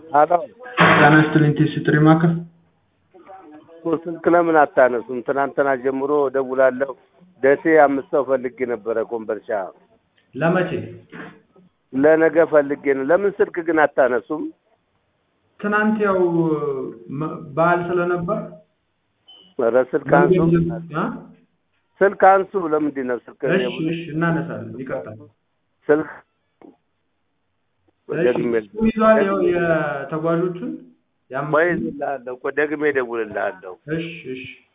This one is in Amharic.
አሎ ጤና ይስጥልኝ ቴስ ጥሪ ማዕከል ስልክ ለምን አታነሱም? ትናንትና ጀምሮ ደውላለሁ። ደሴ አምስት ሰው ፈልጌ ነበረ ኮምበልሻ ለመቼ ለነገ ፈልጌ ነው። ለምን ስልክ ግን አታነሱም? ትናንት ያው መ- በዓል ስለነበር ኧረ ስልክ አንሱ፣ አ? ስልክ አንሱ። ለምንድን ነው ስልክ እሺ እሺ እናነሳለን ይቀጥላል ስልክ እሺ ደግሜ እሱ ይዟል ያው የተጓዦቹን ያም ቆይ እልሃለሁ፣ ቆይ ደግሜ እደውልልሃለሁ። እሺ እሺ